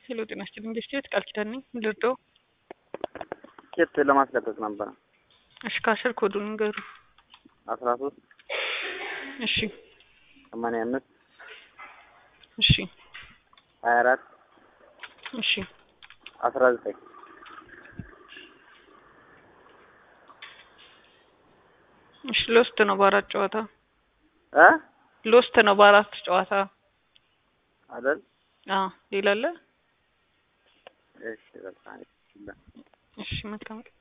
ሄሎ ጤና ይስጥልኝ ኢንቨስቲጌት ቃል ኪዳን ነኝ። ምን ልርዳው? ኬት ለማስለቀቅ ነበረ። እሺ ካሽር ኮዱን ንገሩ። አስራ ሶስት እሺ ሰማንያ አምስት እሺ ሀያ አራት እሺ አስራ ዘጠኝ እሺ ሎስት ነው በአራት ጨዋታ እ ሎስት ነው በአራት ጨዋታ። አይደል? አዎ ሌላ አለ? እሺ በቃ እሺ መልካም ቀን